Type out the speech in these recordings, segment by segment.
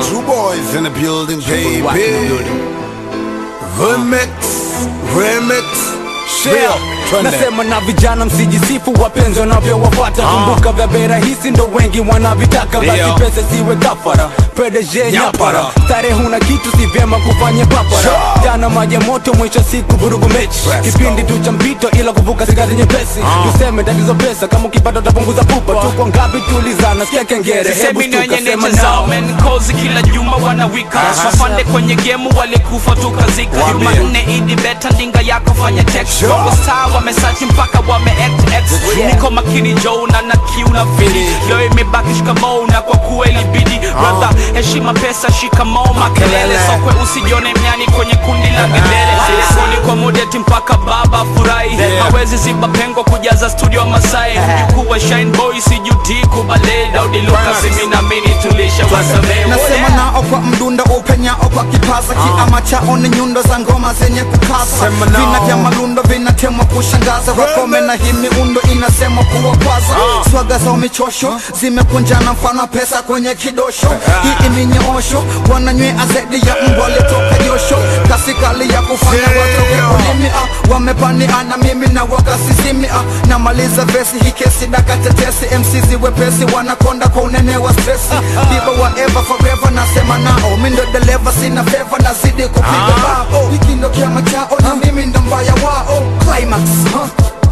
True boys in the building, baby. Wack in the building. Remix, remix, share. Twende. nasema na vijana msijisifu wapenzi wanavyowafuata kumbuka vya bei rahisi ndo wengi wanavitaka basi Ndio. pesa siwe kafara PDG nyapara Nyapara. starehe huna kitu si vyema kufanya papara Sure. jana maji ya moto mwisho siku vurugu mechi Let's kipindi go. tu cha mpito ila kuvuka sigari nyepesi tuseme tatizo pesa kama ukipata utapunguza pupa tuko ngapi tulizana sikia kengere hebu Sisemi ni stuka wenye sema nature zao nao men kozi kila juma wanawika wafande kwenye gemu walikufa tukazika Waambie. jumanne idi beta ndinga yako fanya text Sure. Bongo star wamesachi mpaka wame act act niko makini jo na na kiu na fili leo imebaki shikamoo na kwa kweli bidi brother heshima pesa shikamoo makelele sokwe usijione mnyani kwenye kundi la gedere Soni kwa modeti mpaka baba furahi hawezi ziba pengo kujaza studio Masai mjukuu wa Shine Boy sijuti kubale Daudi Lucas mimi na mimi tulisha wasamehe nasema nao kwa mdunda upenyao kwa kipaza kiama chao ni nyundo za ngoma zenye kukaza Sema nao. vina vya malundo vinatemwa kushangaza wakome na hii miundo inasemwa kuwakwaza swaga za michosho zimekunjana mfano wa pesa kwenye kidosho hii ni nyoosho wananywea zaidi ya mbwa letoka josho kasi kali ya kufanya watoke ulimi ah, wamepaniana mimi na wakasizimi ah, namaliza vesi hii kesi daka tetesi MC ziwepesi wanakonda kwa unene wa stresi biba wa ever forever nasema nao mi ndo dereva sina feva nazidi kupiga bao hiki ndo kiama chao na mimi ndo mbaya wao climax huh?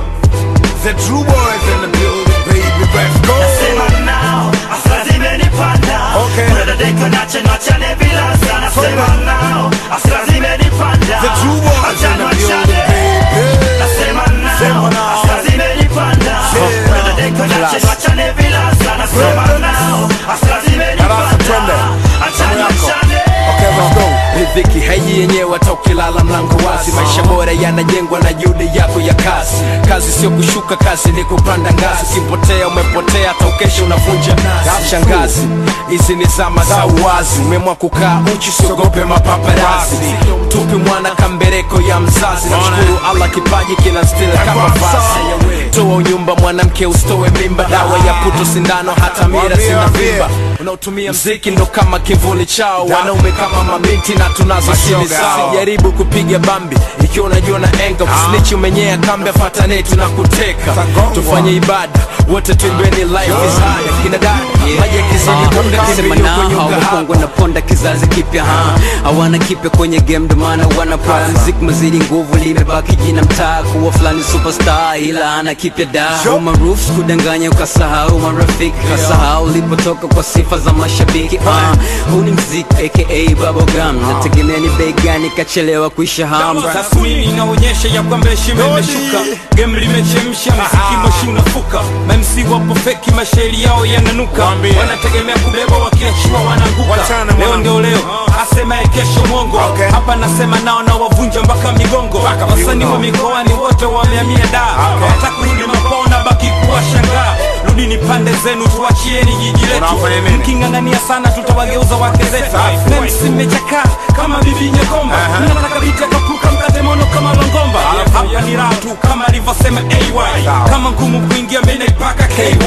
The true boys in the building, baby. Let's go. Nasema nao, hasira zimenipanda. Okay. Kuna dadeko nache niachane bila sana. Nasema Twende. nao, hasira zimenipanda. The true boys in Acha the niachane. building, baby. Nasema Sema nao, nao. hasira zimenipanda. Kuna dadeko nache niachane bila sana. Nasema nao, hasira Darasa, twende. zimenipanda. Acha Zamu yako. niachane. Okay, let's go. riziki haiji yenyewe hata ukilala mlango wazi maisha bora yanajengwa na juhudi yako ya kazi kazi sio kushuka kazi ni kupanda ngazi ukipotea umepotea hata ukesha unavunja shangazi hizi ni zama za uwazi umeamua kukaa uchi siogope mapaparazi tupi mwana kambereko ya mzazi namshukuru allah kipaji kina stila kama vazi toa unyumba mwanamke usitowe mimba dawa ya puto sindano hata mira sina vimba unaotumia mziki ndo kama kivuli chao wanaume kama mabinti na tunazo siri Mashoga zao hao. jaribu kupiga bambi ikiwa unajua na enga usnichi umenyea kambe fatane tunakuteka Tagongwa. tufanye ibada wote tuimbeni life is hard kina dada maji yakizidi bunda Sema kimbilio nao kwenye uga hawakongwe na ponda kizazi kipya ha hawana kipya kwenye game ndo maana wana prime mziki mazidi nguvu limebaki jina mtaa kuwa fulani superstar ila ana kipya da umarufu kudanganya ukasahau marafiki kasahau ulipotoka kwa sifa za mashabiki Ah, huu ni mziki aka bubblegum nategemea ni bei gani kachelewa kuisha hamu tasmini inaonyesha ya kwamba heshima imeshuka game limechemsha mziki moshi unafuka mamc wapo feki mashairi yao yananuka Waambie. wanategemea kubeba wakiachiwa wananguka Wachane leo mwana. ndio leo asemaye kesho mwongo Okay. hapa nasema nao na wavunja mpaka migongo wasanii wa mikoani wote wameamia da hata kurudi mapao na baki kuwashangaa rudini pande zenu tuachieni jiji letu Unafanya nini? mking'ang'ania sana tutawageuza wake zetu memsi mmechakaa kama bibi nyekomba mnataka biti akapuka mkate mono kama longomba hapa ni raha tu kama alivyosema ay kama ngumu kuingia mimi naipaka ky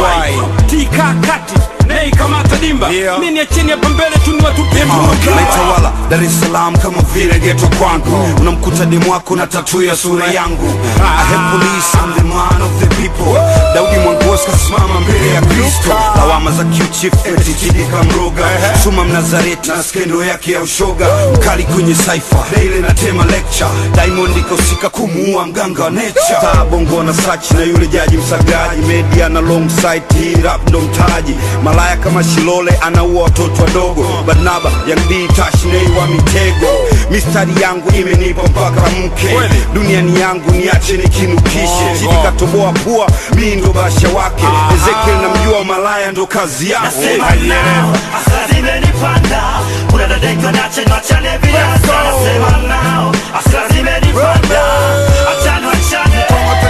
tika kati nei kama tadimba Yeah. mimi ni chini hapa mbele tu ni watupie mbuga naitawala Dar es Salaam kama vile geto kwangu unamkuta demu wako na tatu ya sura yangu I hate police, I'm the man of the people Daudi Mwangosi kasimama mbele ya Kristo lawama za Q-Chief eti Chidi kamroga Suma Mnazareti na skendo yake ya ushoga mkali kwenye saifa daily na tema lecture Diamond ikosika kumuua mganga wa nature taa bongo na sachi na yule jaji msagaji media na long site hii rap ndo mtaji malaya kama Shilole anaua watoto wadogo Barnaba Young D Tash Nay wa mitego mistari yangu imenipa mpaka mke duniani yangu niache nikinukishe Chidi katoboa pua mi ndo basha wake Ezekiel namjua malaya ndo kazi yake Nasema nao, hasira zimenipanda. Kuna dadeko nache niachane bila sana. Nasema nao, hasira zimenipanda. Acha niachane.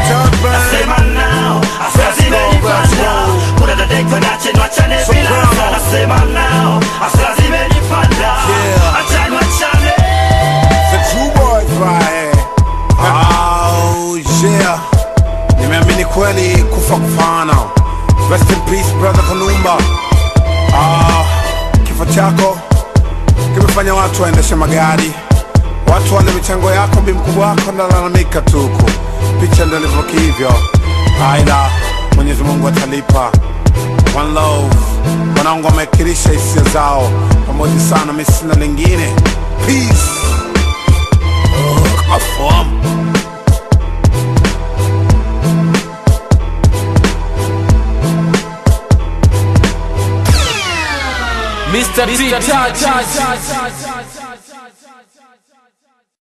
Nasema nao, hasira zimenipanda. Kuna dadeko nache niachane bila sana. Nasema nao, hasira zimenipanda. Acha niachane. The true boys right here. Oh yeah. Nimeamini kweli kufa kufana. Rest in peace brother Kanumba. Ah, kifo chako kimefanya watu waendeshe magari watu wale michango yako bi mkubwa wako nalalamika tuku picha ndo ilivyo kihivyo aida mwenyezi mungu atalipa one love wanangu wamekirisha hisia zao pamoja sana mi sina lingine peace Afahamu. Mr. T.